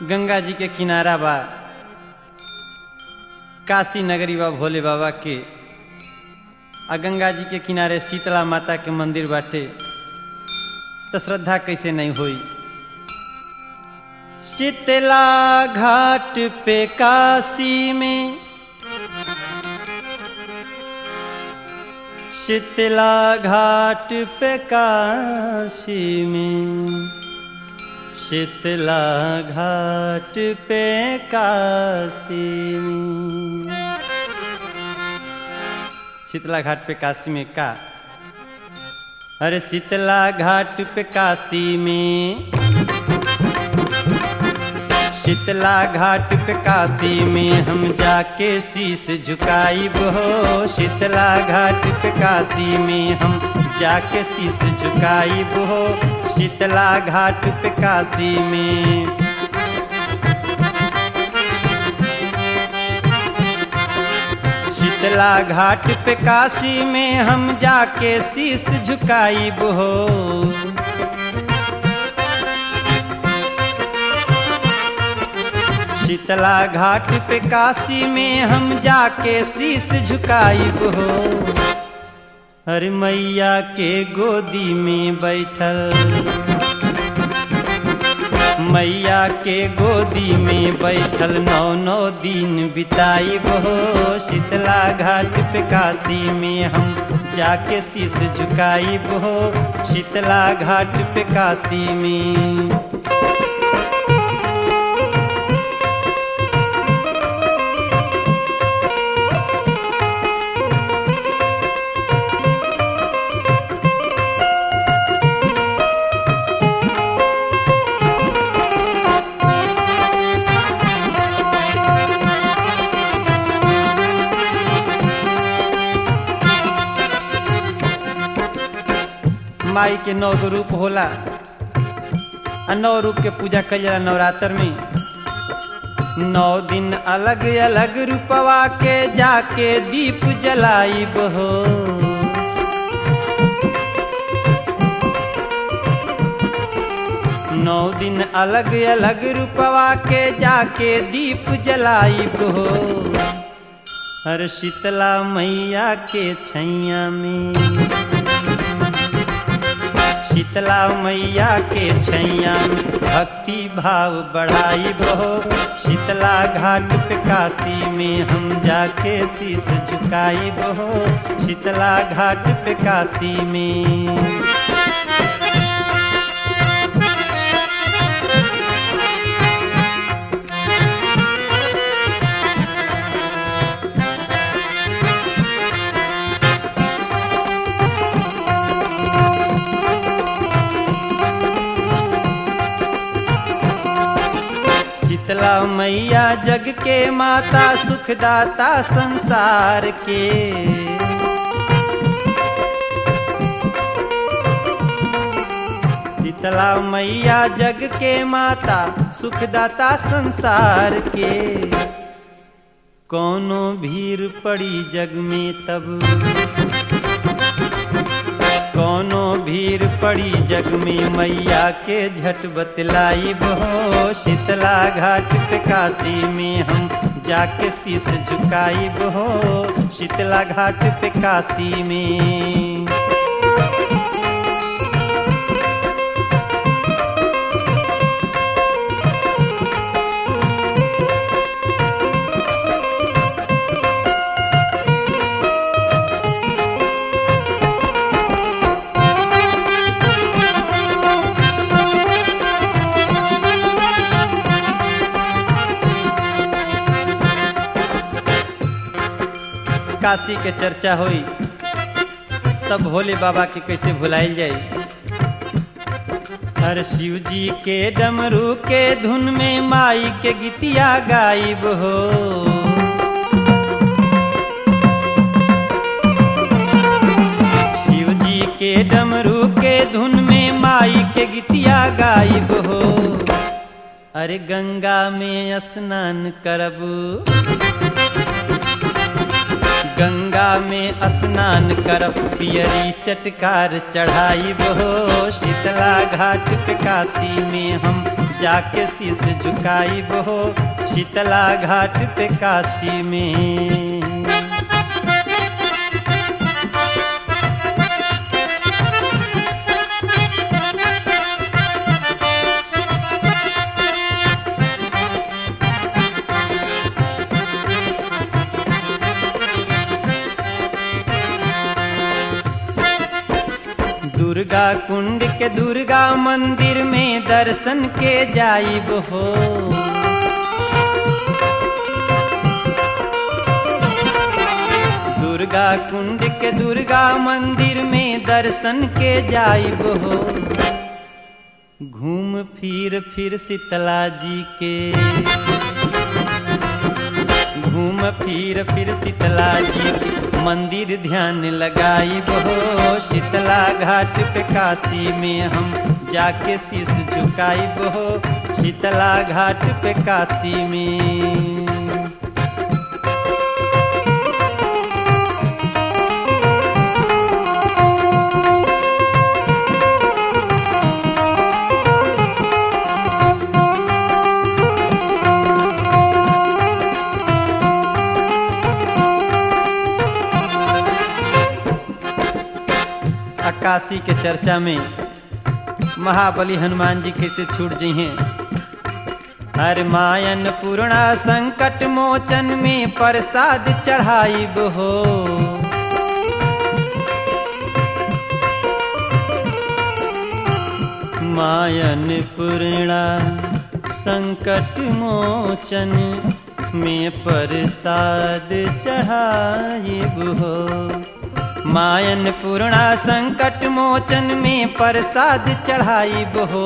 गंगा जी के किनारा बा काशी नगरी बा भोले बाबा के आ गंगा जी के किनारे शीतला माता के मंदिर बाटे तो श्रद्धा कैसे नहीं हुई शीतला घाट पे काशी में शीतला घाट पे काशी में शीतला घाट पे काशी में शीतला घाट पे काशी में का अरे शीतला घाट पे काशी में शीतला घाट पे काशी में हम जाके शीश झुकाई हो शीतला घाट पे काशी में हम जाके शीश झुकाई हो शीतला घाट पे काशी में शीतला घाट पे काशी में हम जाके शीश झुकाई हो शीतला घाट पे काशी में हम जाके शीश झुकाई हो हर मैया के गोदी में बैठल मैया के गोदी में बैठल नौ नौ दिन बिताई हो शीतला घाट पे काशी में हम जाके शीश झुकाई हो शीतला घाट पे काशी में माई के नौ गो रूप होला आ नौ रूप के पूजा कल जाला नवरात्र में नौ दिन अलग अलग रूपवा के जाके दीप जलाई हो नौ दिन अलग अलग रूपवा के जाके दीप जलाई हो हर शीतला मैया के छैया में शीतला मैया के छैया भक्ति भाव बढ़ाई बहो शीतला घाट पे काशी में हम जाके शीश झुकाई बहो शीतला घाट पे काशी में शीतला मैया जग के माता सुखदाता संसार के शीतला मैया जग के माता सुखदाता संसार के कोनो भीड़ पड़ी जग में तब कोनो भीड़ पड़ी जग में मैया के झट बतलाई बहो शीतला घाट पे काशी में हम जाके शीश झुकाई बहो शीतला घाट पे काशी में काशी के चर्चा हुई तब भोले बाबा के कैसे भुलाइल जाई हर शिव जी के डमरू के धुन में माई के गीतिया गायब हो शिव जी के डमरू के धुन में माई के गीतिया गायब हो अरे गंगा में स्नान करब गंगा में स्नान करब पियरी चटकार चढ़ाई बहो शीतला घाट पे काशी में हम जाके शीस झुकाई बहो शीतला घाट पे काशी में दुर्गा कुंड के दुर्गा मंदिर में दर्शन के जाइब हो दुर्गा कुंड के दुर्गा मंदिर में दर्शन के जाइब हो घूम फिर फिर शीतला जी के घूम फिर फिर शीतला जी के मंदिर ध्यान लगाई बहो शीतला घाट पे काशी में हम जाके शीश झुकाई बहो शीतला घाट पे काशी में काशी के चर्चा में महाबली हनुमान जी कैसे छूट जी हैं हर मायन पूर्णा संकट मोचन में प्रसाद चढ़ाई हो मायन पूर्णा संकट मोचन में प्रसाद चढ़ाई हो मायन पूर्णा संकट मोचन में प्रसाद चढ़ाई बहो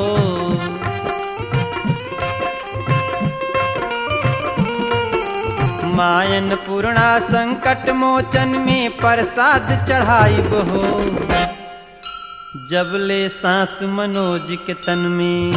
मायन पूर्णा संकट मोचन में प्रसाद चढ़ाई बहो जब ले सांस मनोज के तन में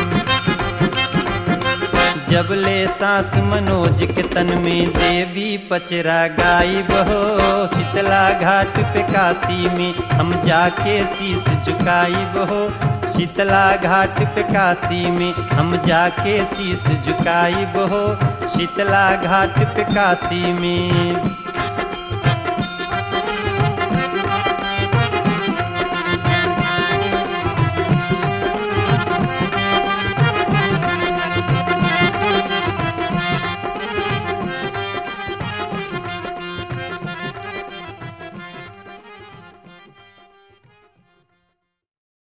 जब ले सांस मनोज के तन में देवी पचरा गाई बहो शीतला घाट पे काशी में हम जाके शीश झुकाई बहो शीतला घाट पे काशी में हम जाके शीश झुकाई बहो शीतला घाट पे काशी में